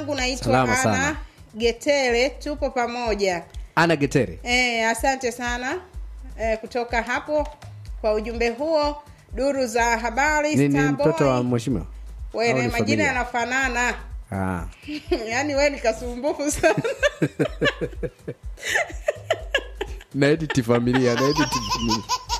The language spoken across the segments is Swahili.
langu naitwa Salama Ana sana. Getere, tupo pamoja. ana getere E, asante sana e, kutoka hapo kwa ujumbe huo. Duru za habari ni, ni Starboy. mtoto wa mheshimiwa Wewe au ni majina familia? yanafanana ah. yaani wewe ni kasumbufu sana na edit familia na edit familia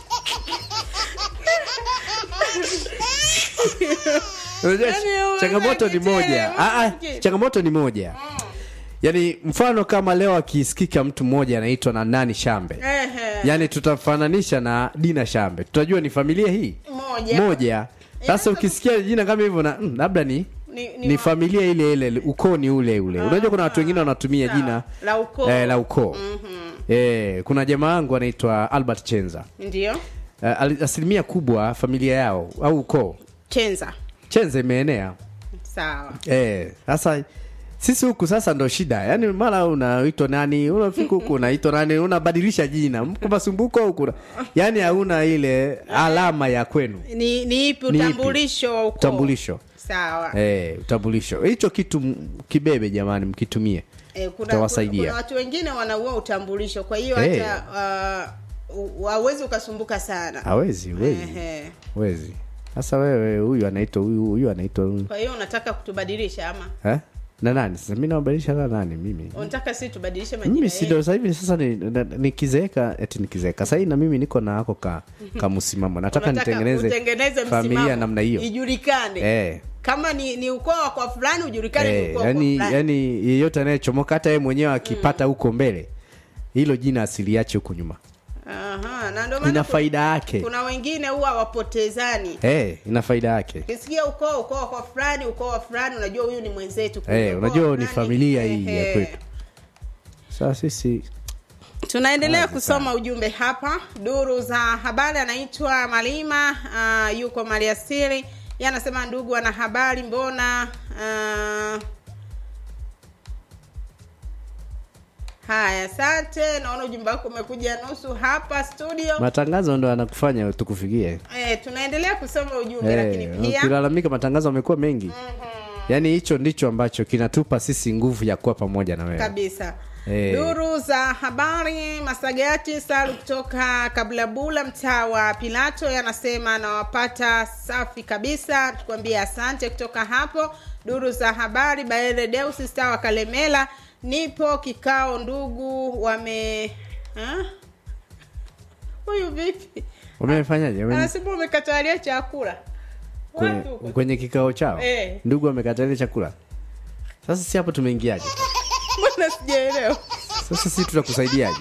Unajua, Yaani wewe changamoto ni unajitetea, moja ah, ah, unajitetea. changamoto ni moja yaani mfano kama leo akisikika mtu mmoja anaitwa na nani shambe Ehe. yaani tutamfananisha na dina shambe tutajua ni familia hii Moja. moja sasa ukisikia jina kama hivyo na mm, labda ni Ni- ni, ni wa- familia ile ile ukoo ni ule ule unajua kuna watu wengine wanatumia Sawa. jina La ukoo. eh, la ukoo eh, kuna jamaa wangu anaitwa albert chenza ndio eh, ali- asilimia kubwa familia yao au ukoo chenza chenza imeenea sawa eh, sasa sisi huku sasa ndo shida yaani mara unaitwa nani unafika huku unaitwa nani unabadilisha jina mko masumbuko au kuna yaani hauna ile alama ya kwenu ni ni ipi Ni ipi? utambulisho wa ukoo utambulisho sawa eh, utambulisho hicho kitu m- kibebe jamani mkitumie Eh, kuna, Utawasaidia. kuna, kuna watu wengine wanaua utambulisho kwa hiyo Eh. hata uh, hawezi ukasumbuka sana hawezi wezi Ehe. wezi sasa wewe huyu anaitwa huyu huyu anaitwa huyu kwa hiyo unataka kutubadilisha ama eh? na nani sasa mi nawabadilisha na nani mimi unataka si tubadilishe majina mimi yetu? sindo sasa hivi sasa ni- na- nikizeeka eti nikizeeka sahii na mimi niko na ako ka, ka msimamo nataka Unataka nitengeneze utengeneze familia msimamo, namna hiyo ijulikane eh, kama ni ni ukoo wa kwa fulani ujulikane ni eh, ukoo wa yani, kwa fulani yani yeyote anayechomoka hata yeye mwenyewe akipata huko mbele hilo jina asiliache huko nyuma Aha, na ndio maana ina kuna- faida yake kuna wengine huwa wapotezani eh, ina faida yake ukisikia ukoo ukoo wa kwa fulani ukoo wa fulani unajua huyu ni mwenzetu kumbe eh, ukoo unajua wa ni fulani- familia hii Ehe. ya kwetu sasa sisi tunaendelea kusoma ujumbe hapa duru za habari anaitwa malima uh, yuko maliasiri ye anasema ndugu ana habari mbona uh, haya asante naona ujumbe wako umekuja nusu hapa studio matangazo ndo yanakufanya tukufikie eh, tunaendelea kusoma ujumbe lakini Eh, pia ukilalamika matangazo amekuwa mengi yaani hicho ndicho ambacho kinatupa sisi nguvu ya kuwa pamoja na wewe kabisa Eh. duru za habari masagati salu kutoka kablabula mtaa wa pilato yanasema anawapata safi kabisa tukwambia asante kutoka hapo duru za habari baere deusi star wa kalemela nipo kikao ndugu wame Ha? huyu vipi umefanyaje Ume- anasema umekatalia chakula kwenye, Watu huko. kwenye kikao chao Eh. ndugu amekatalia chakula sasa si hapo tumeingiaje mbona sijaelewa sasa si tutakusaidiaje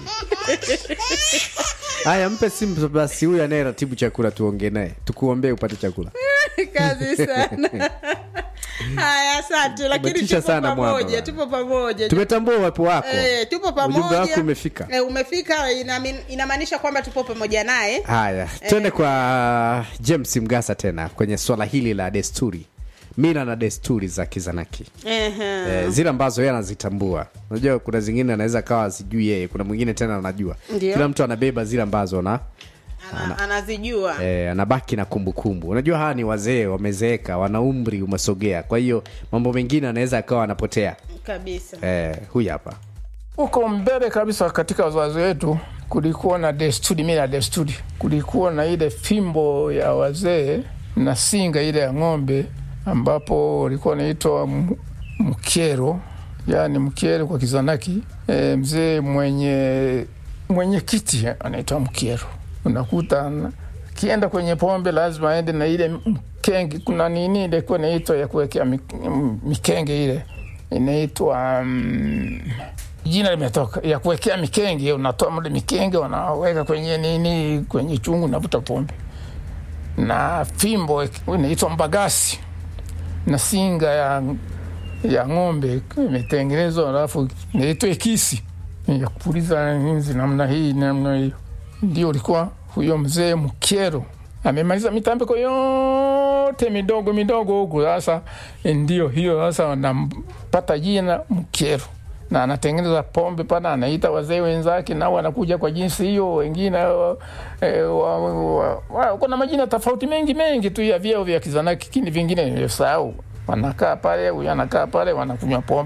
haya mpe simu basi huyu anayeratibu chakula tuongee naye tukuombee upate chakula kazi sana haya asante lakini Umetisha tupo sana mwamba pamoja bwana. tupo pamoja tumetambua uwepo wako Eh, tupo pamoja ujumbe wako umefika eh, umefika inami- inamaanisha kwamba tupo pamoja naye haya twende kwa james mgasa tena kwenye swala hili la desturi mila na desturi za kizanaki Ehe. eh, zile ambazo yeye anazitambua unajua kuna zingine anaweza kawa sijui yeye kuna mwingine tena anajua Ndio. kila mtu anabeba zile ambazo na Ana, anazijua eh, anabaki na kumbukumbu unajua hawa ni wazee wamezeeka wana umri umesogea kwa hiyo mambo mengine anaweza akawa anapotea kabisa eh, huyu hapa huko mbele kabisa katika wazazi wetu kulikuwa na desturi, mila ya desturi. Kulikuwa na ile fimbo ya wazee na singa ile ya ng'ombe, ambapo walikuwa wanaitwa m- mkero, yaani mkero kwa Kizanaki. E, mzee mwenye mwenye kiti anaitwa mkero. Unakuta ana- akienda kwenye pombe lazima aende na ile mkenge. Kuna nini ile kuwa inaitwa ya kuwekea mik- m- mikenge ile inaitwa mm, jina limetoka ya kuwekea mikenge. Unatoa mle mikenge unaweka kwenye nini, kwenye chungu, unavuta pombe na fimbo inaitwa mbagasi na singa ya, ya ng'ombe imetengenezwa, alafu inaitwa ekisi ya kupuliza nzi namna hii namna hiyo. Ndio ulikuwa huyo mzee Mkero amemaliza mitambiko yote midogo midogo huku. Sasa ndio hiyo sasa wanampata jina Mkero na anatengeneza pombe pana, anaita wazee wenzake nao wanakuja kwa jinsi hiyo. Wengine eh, wa, wa, wa, kuna majina tofauti mengi mengi tu ya vyeo vya Kizanaki, lakini vingine nimesahau. Wanakaa pale, huyu anakaa pale, wanakunywa pombe